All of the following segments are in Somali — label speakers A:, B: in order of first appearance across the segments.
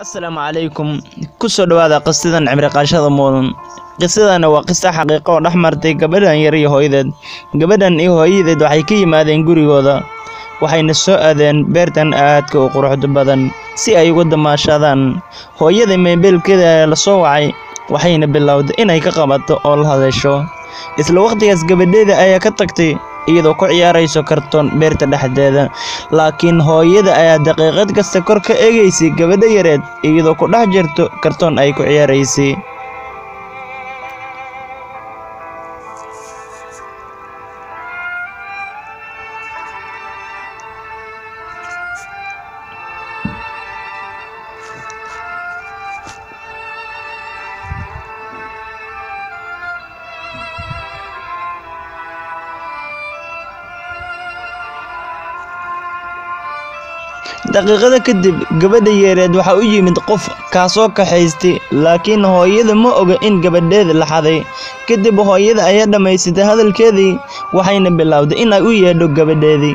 A: asalaamu calaykum kusoo dhawaada qisadan cimri qaashada mudan qisadana waa qisa xaqiiqo oo dhex martay gabadhan yar iyo hooyadeed gabadhan iyo hooyadeed waxay ka yimaadeen gurigooda waxayna soo aadeen beertan aadka u quruxda badan si ay uga damaashadaan hooyada meebeelkeeda ayaa la soo wacay waxayna bilowday inay ka qabato oo la hadasho isla waqtigaas gabadheeda ayaa ka tagtay iyadoo ku ciyaarayso kartoon beerta dhexdeeda laakiin hooyada ayaa daqiiqad kasta kor ka eegaysay gabadha yareed iyadoo ku dhex jirto kartoon ay ku ciyaaraysay daqiiqada kadib gabadha yeereed waxaa u yimid qof kaasoo kaxaystay laakiin hooyada ma oga in gabadheeda la xaday kadib hooyada ayaa dhammaysatay hadalkeedii waxayna bilowday inay u yeedho gabadheedii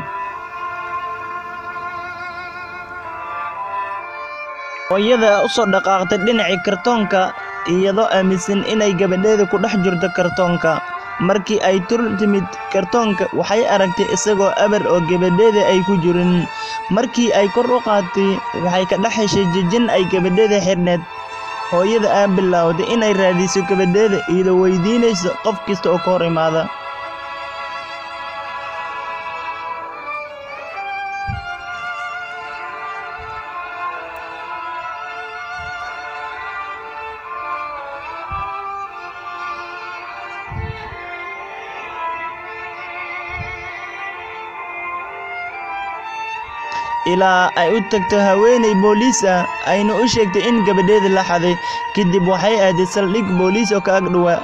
A: hooyada u soo dhaqaaqtay dhinacii kartoonka iyadoo aaminsan inay gabadheeda ku dhex jirto kartoonka markii ay tur timid kartoonka waxay aragtay isagoo abar oo gabadheeda ay ku jirin markii ay kor u qaatay waxay ka dhex heshay jijin ay gabadheeda xidhneed hooyada aa bilowday inay raadiso gabadheeda iyadoo weydiinayso qof kasta oo ka hor imaada ilaa ay u tagto haweenay booliis ah ayna u sheegtay in gabadheeda la xaday kadib waxay aaday saldhig booliis oo ka ag dhowaa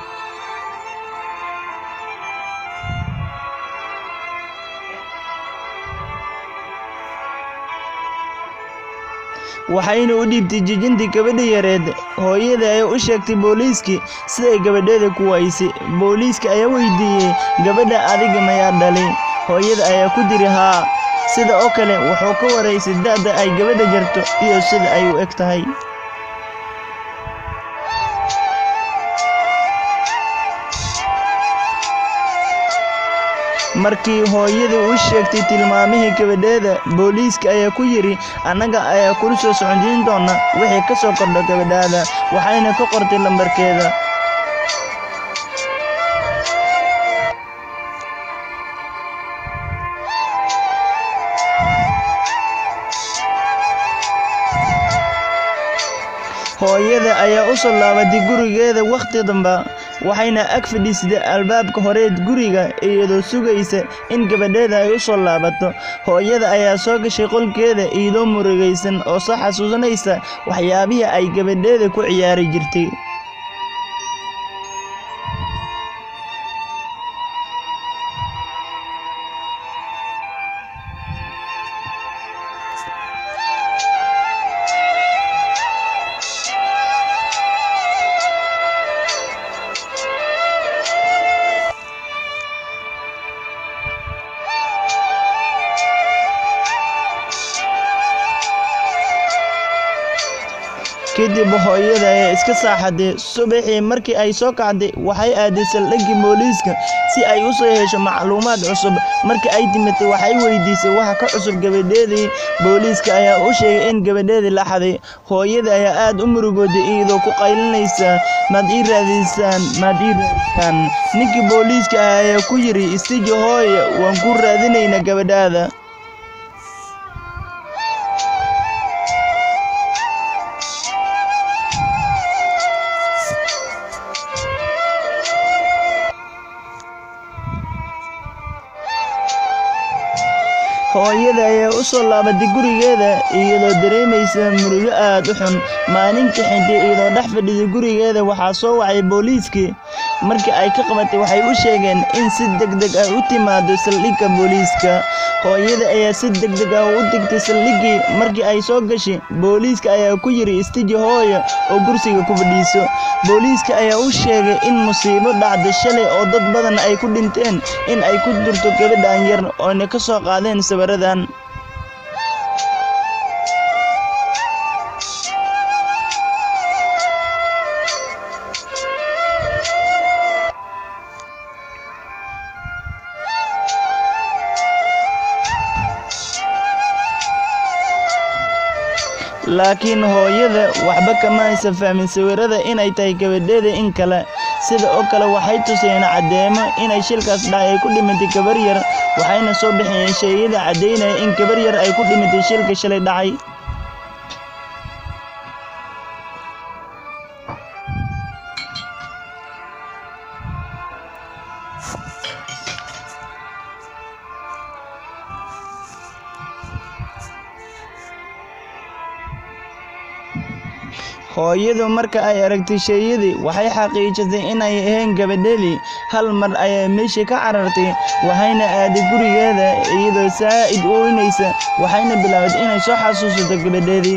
A: waxayna u dhiibtay jijintii gabadha yareed hooyada ayaa u sheegtay booliiskii siday gabadheeda ku waysay booliiska ayaa weydiiyey gabadha adiga mayaa dhalay hooyada ayaa ku diri haa sida oo kale wuxuu ka waraysay da'da ay gabadha jarto iyo sida ay u eg tahay markii hooyadii u sheegtay tilmaamihii gabadheeda booliiska ayaa ku yidhi annaga ayaa kula soo socondiin doona wixii ka soo kordho gabadhaada waxayna ka qortay lambarkeeda hooyada ayaa u soo laabatay gurigeeda wakhti damba waxayna ag fadhiisatay albaabka horeed guriga iyadoo sugaysa in gabadheeda ay u soo laabato hooyada ayaa soo gashay qolkeeda iyadoo murugaysan oo soo xasuusanaysa waxyaabihii ay gabadheeda ku ciyaari jirtay kadib hooyada ayaa iska saaxaday subaxii markii ay soo kacday waxay aaday saldhiggii booliiska si ay u soo hesho macluumaad cusub markii ay timitay waxay weydiisay waxa ka cusub gabadheedii booliiska ayaa u sheegay in gabadheedii la xaday hooyada ayaa aad u murugooday iyadoo ku qaylinaysa maad ii raadiysaan maad ii raadisaan ninkii booliiska ah ayaa ku yidhi istiji hooye waan ku raadinaynaa gabadhaada hooyada ayaa u soo laabatay gurigeeda iyadoo dareemaysa murugo aad u xun maalinka xintay iyadoo dhex fadhiday gurigeeda waxaa soo wacay booliiskii markii ay ka qabatay waxay u sheegeen in si degdeg ah u timaado saldhigga booliiska hooyada ayaa si degdeg ah u degtay saldhiggii markii ay soo gashay booliiska ayaa ku yidhi istiji hooya oo kursiga ku fadhiiso booliiska ayaa u sheegay in musiibo dhacday shalay oo dad badan ay ku dhinteen in ay ku jirto gabadhan yar ooyna ka soo qaadeen sawiradan laakiin hooyada waxba kama aysan fahmin sawirada inay tahay gabadheeda in kale sida oo kale waxay tuseen caddeemo inay shilkaas dhacay ay ku dhimatay gabar yar waxayna soo bixiyeen sheeyada caddaynaya in gabar yar ay ku dhimatay shilka shalay dhacay hooyadu marka ay aragtay sheeyadii waxay xaqiijisay inay ahayn gabadheedii hal mar ayay meeshii ka carartay waxayna aaday gurigeeda iyadoo saa'id u oynaysa waxayna bilaabay inay soo xasuusato gabadheedii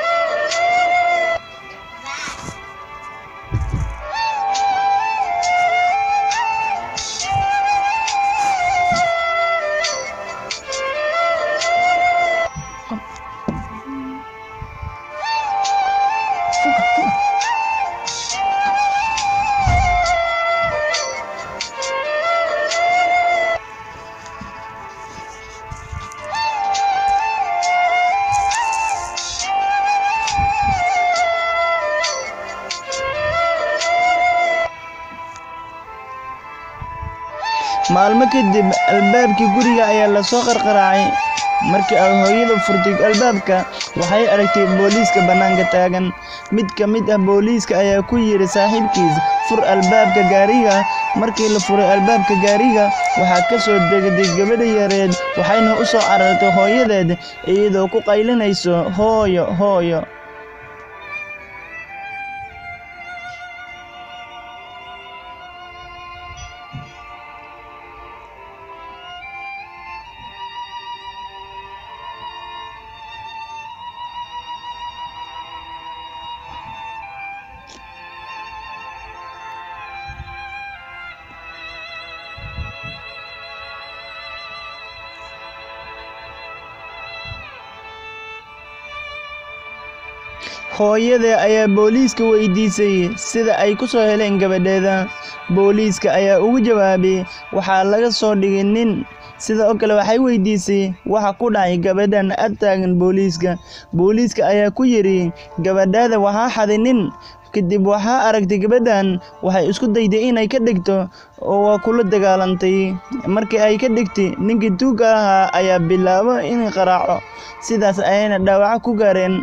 A: maalmo kadib albaabkii guriga ayaa lasoo qarqaraacay markii ay hooyada furtay albaabka waxay aragtay booliiska bannaanka taagan mid ka mid ah booliiska ayaa ku yidhi saaxiibkiis fur albaabka gaariga markii la furay albaabka gaariga waxaa ka soo degday gabadha yareed waxayna u soo carartay hooyadeed iyadoo ku qaylinayso hooyo hooyo hooyada ayaa booliiska weydiisay sida ay ku soo heleen gabadheeda booliiska ayaa ugu jawaabay waxaa laga soo dhigay nin sida oo kale waxay weydiisay waxa ku dhacay gabadhan ag taagan booliiska booliiska ayaa ku yidhi gabadhaada waxaa xaday nin kadib waxaa aragtay gabadhan waxay isku dayday inay ka dhigto oo waa kula dagaalantay markii ay ka dhigtay ninkii tuugga ahaa ayaa bilaabo inay qaraaco sidaas ayayna dhaawaco ku gaareen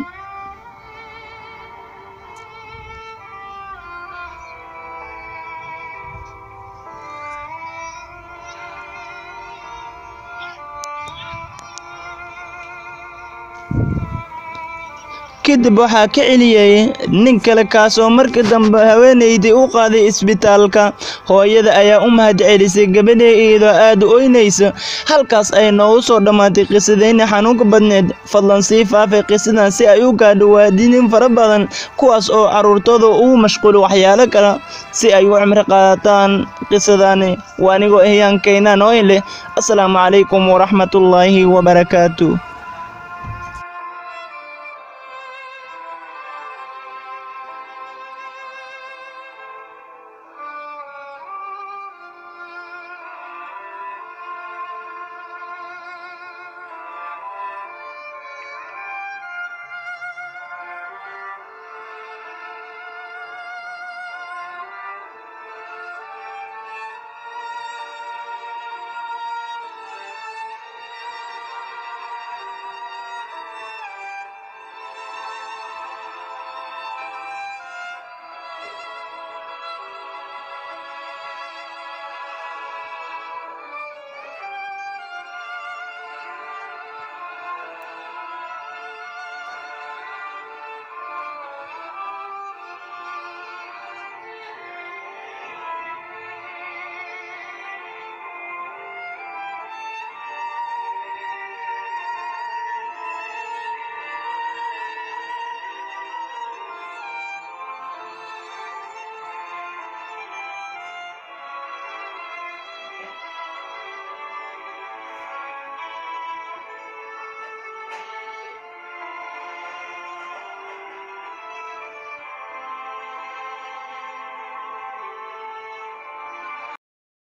A: kadib waxaa ka celiyey nin kale kaasoo markii dambe haweenaydii u qaaday isbitaalka hooyada ayaa u mahad celisay gabadhee iyadoo aad u oynaysa halkaas ay noogu soo dhammaatay qisadayna xanuunka badneed fadlan sii faafay qisadan si ay u gaadho waadiniin fara badan kuwaas oo carruurtooda ugu mashquuli waxyaalo kale si ay u cimri qaadataan qisadani waa anigoo ehyaan kaynaan oo in leh asalaamu calaykum waraxmatullaahi wabarakaatu